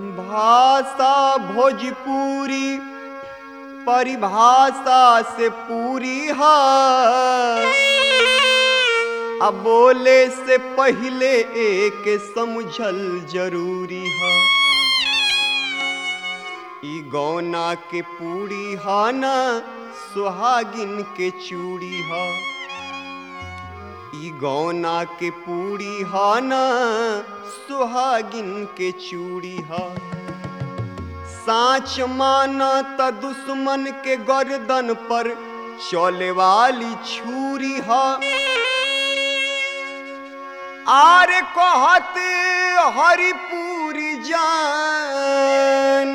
भाषा भोजपुरी परिभाषा से पूरी है अब बोले से पहले एक समझल जरूरी है ई गौना के पूरी हा ना सुहागिन के चूड़ी हा ई गौना के पूरी हा ना सुहागिन के चूड़ी हा साच माना त दुश्मन के गर्दन पर चले वाली छुरी हा आरे कहत हरिपुरी जान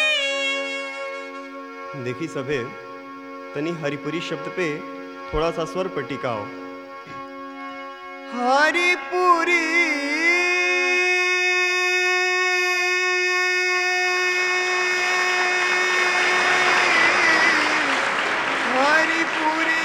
देखी सभे तनी हरिपुरी शब्द पे थोड़ा सा स्वर पर टिकाओ हरिपुरी हरिपुरी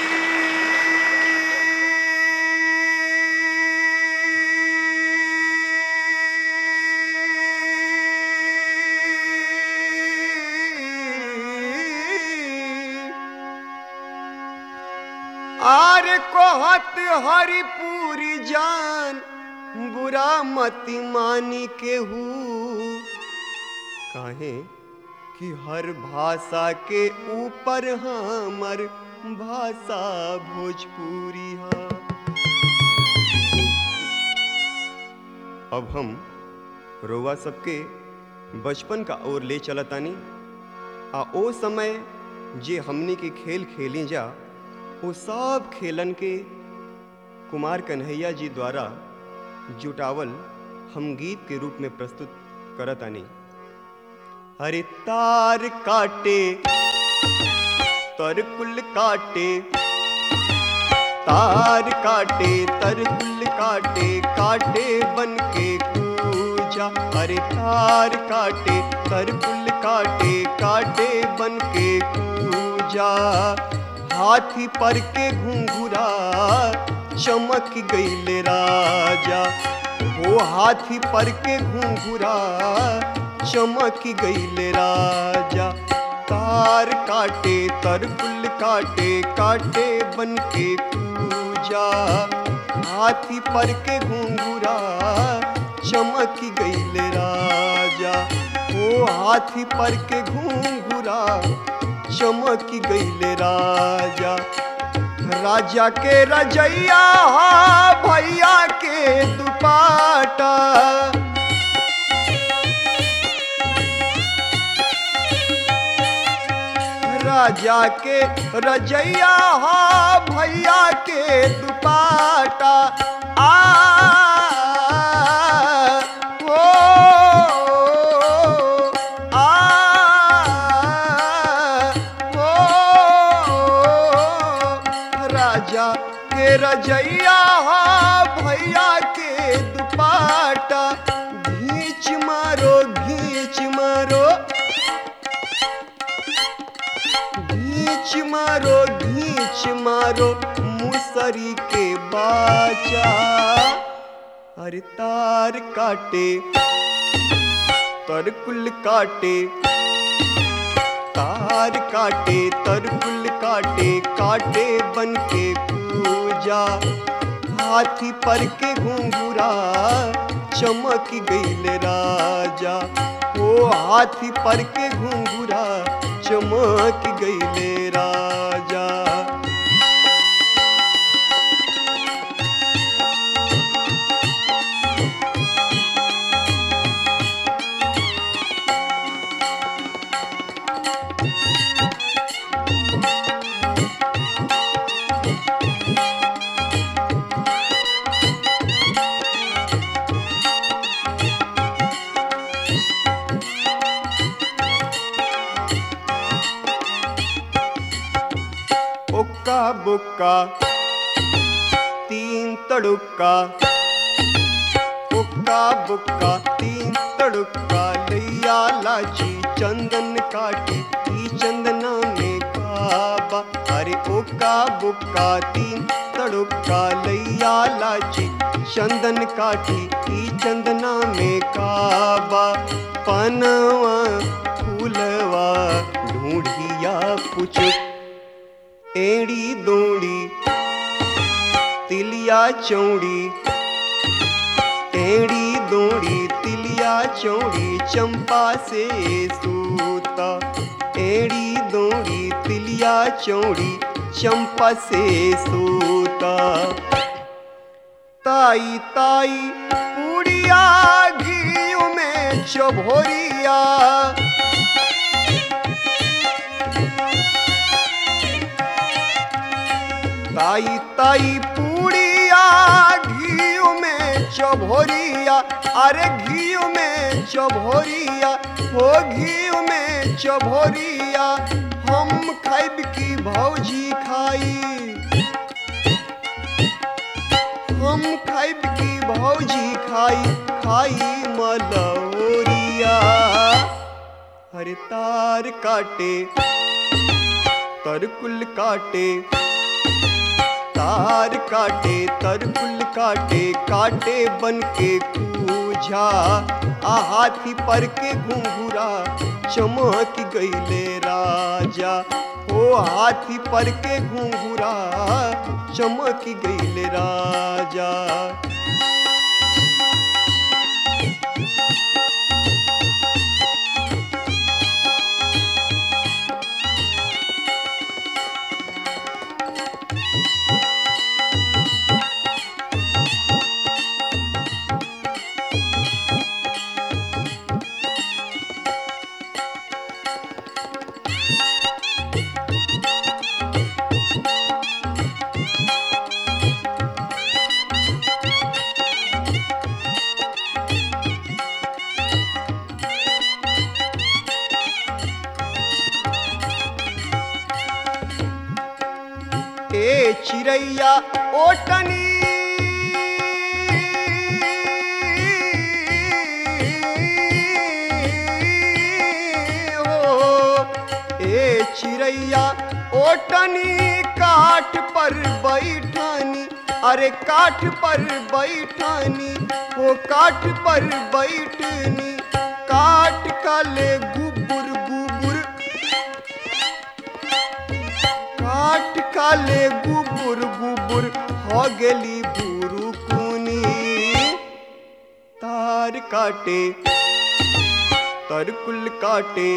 आर कहत हरिपुरी जान बुरा मति मानी केहू काहे कि हर भाषा के ऊपर हमर भाषा भोजपुरी है अब हम रोवा सबके बचपन का ओर ले चलतानी आ ओ समय जे हमनी के खेल खेली जा वो सब खेलन के कुमार कन्हैया जी द्वारा जुटावल हम गीत के रूप में प्रस्तुत करतानी हरे तार काटे तरकुल काटे तार काटे तरकुल काटे काटे बन के कूजा अरे तार काटे तरकुल काटे काटे बन के कूजा हाथी पर के घुंघुरा चमक गईले राजा वो हाथी पर के घुंघुरा चमक गईले राजा तार काटे तरकुल काटे काटे बन के पूजा हाथी पर के घुंघुरा चमक गईले राजा ओ हाथी पर के घुंघुरा चमक गईले राजा राजा के रजैया भैया के दुपाटा राजा के रजैया हा भैया के दुपाटा आ ओ आ ओ राजा के रजैया हा भैया के दुपाटा घींच मारो घींच मारो घींच मारो घींच मारो मुसरी के बाचा अरे तार काटे तरकुल काटे तार काटे तरकुल काटे काटे बन के पूजा हाथी पर के घुंघुरा चमक गईल राजा ओ हाथी पर के घुंघुरा चमक गईले राजा ओक्का बुक्का तीन तड़ुक्का ओक्का बुक्का तीन तड़ुक्का लैया लाची चंदन काटी ई चंदना में काबा अरे ओक्का बुक्का तीन तड़ुक्का लैया लाची चंदन काठी ई चंदना में काबा पनवा फूलवा ढूंढिया पुचुक एड़ी दोड़ी तिलिया चौड़ी एड़ी दोड़ी तिलिया चौड़ी चंपा से सूता एड़ी दोड़ी तिलिया चौड़ी चंपा से सूता ताई ताई पूड़िया घी में चभोरिया ताई ताई पूड़िया घी में चभोरिया अरे घी में चभोरिया हो घी में चभोरिया हम खाइब की भौजी खाई हम खाइब की भौजी खाई खाई मलौरिया हरे तार काटे तरकुल काटे तार काटे तरकुल काटे काटे बन के कूझा आ हाथी पर के घुंघुरा चमक गईले राजा ओ हाथी पर के घुंघुरा चमक गईले राजा ए चिड़ैया ओटनी हो ए चिड़ैया ओटनी काठ पर बैठानी अरे काठ पर बैठानी वो काठ पर बैठनी काठ काले गुबुर गुबुर काट काले गुबुर गुबुर हो गेली बुरु कुनी तार काटे तरकुल काटे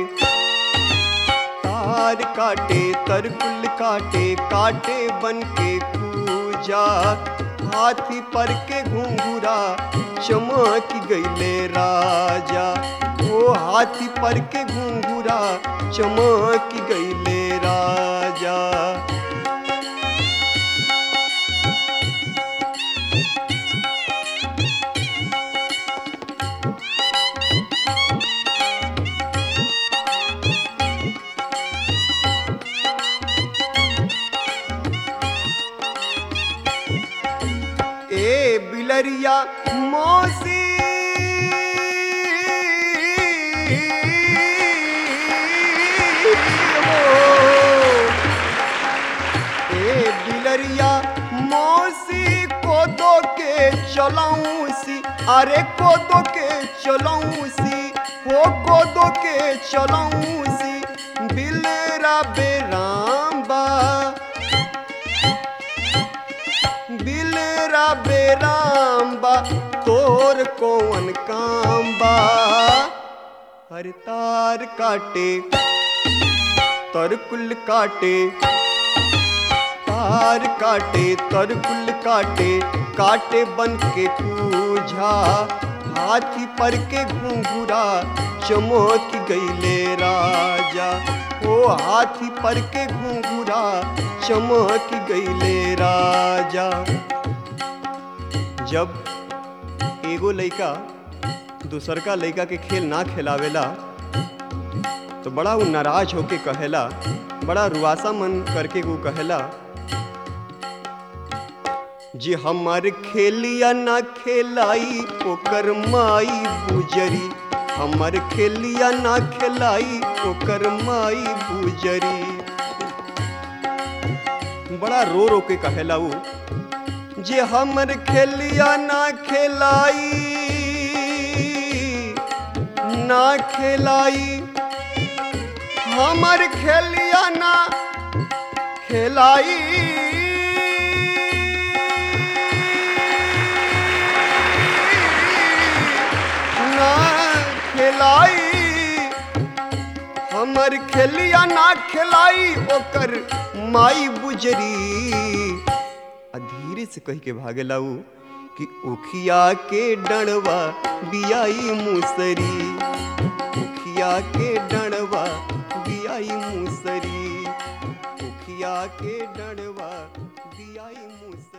तार काटे तरकुल काटे काटे बन के पूजा हाथी पर के घुंघुरा चमक गईले राजा ओ हाथी पर के घुंघुरा चमक गईले राजा ए बिलरिया मौसी हो। ए बिलरिया मौसी कोदो के चलाऊं सी अरे कोदो के चलाऊं सी हो कोदो के चलाऊं सी बिलरा बेराम्बा बिलरा बेराम्बा तोर कौन काम्बा हर तार काटे तरकुल काटे तार काटे तरकुल काटे काटे बन के पूझा हाथी पर के घुंघुरा चमक गईले राजा ओ हाथी पर के घुंघुरा चमक गईले राजा जब एगो लइका दूसरका लइका के खेल ना खिलावेला तो बड़ा वो नाराज होके कहेला बड़ा रुआसा मन करके वो कहेला जे हमर खेलिया ना खेलाई ओकर माई बुजरी हमर खेलिया ना खेलाई ओकर माई बुजरी बड़ा रो रो के कहेला वो जे हमर खेलिया ना खेलाई ना खेलाई हमर खेलिया ना खेलाई ना खेलाई हमर खेलिया ना खेलाई ओकर माई बुजरी आ धीरे से कह के भागे लाऊ कि उखिया के डणवा बियाई मुसरी उखिया के डणवा बियाई मुसरी उखिया के डणवा बियाई मुसरी